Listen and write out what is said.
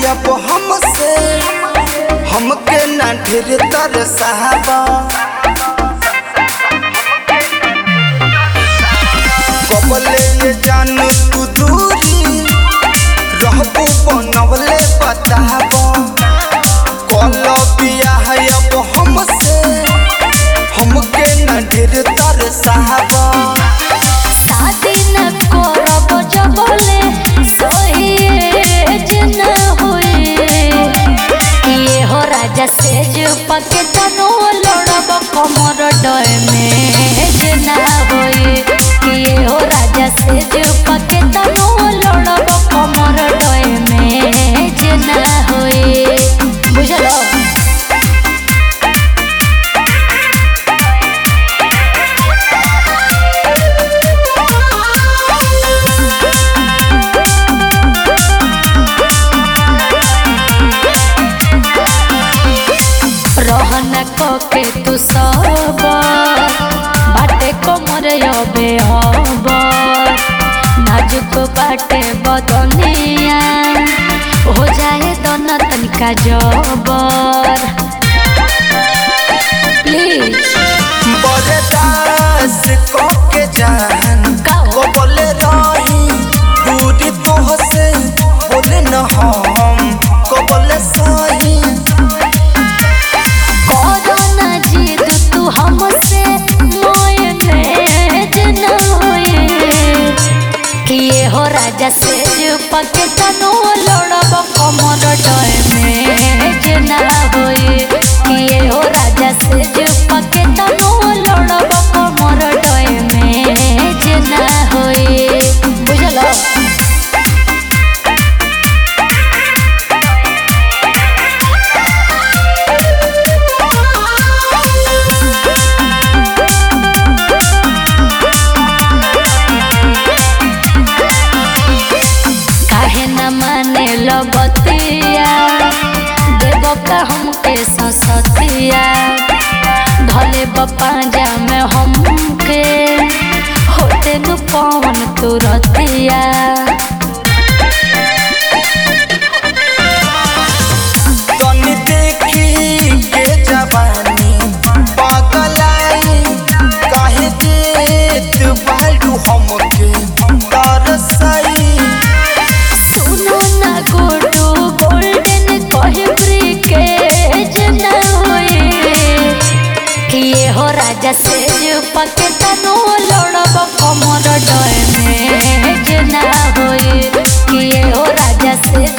अब हमसे हमके ना ढेर तर साहबा कबले ये जान तू दूरी रहबू बनवले बताबा कल बियाह अब हमसे हमके ना ढेर तर साहबा शादी न करब जबले सहेज न होए ये हो राजा सेज पके तनो लड़ब कमर डय में ना होए ये हो राजा सेज पके तनो लड़ब कमर डय में ना होए बुझलो रहना कके तू सब बाटे कमर अबे हब नाजुक बाटे बदनिया हो जाए दन तनिका जबर प्लीज बरदास के जान का हो? बोले रही दूरी तोहसे बोले न हम को बोले सही कोरोना जिद तू हमसे मोयनेज न होए कि ये हो राजा से पके तनो लड़ब कमर डय में ना होए कि ये हो राजा से पके तनो लड़ब कमर डय में ना होए बुझलो काहे न माने लो बतिया देबो का हमके ससतिया धले बपाजा में हमके होते नु पवन तुरतिया तनी देखी के जवानी पगलाई काहे देत बालू हमके तरसई सुनो ना गोटू गोल्डन कहे ब्रिकेज न होए कि ये हो राजा से पके तनो लड़ब कमर डय में ना होए कि ये हो राजा से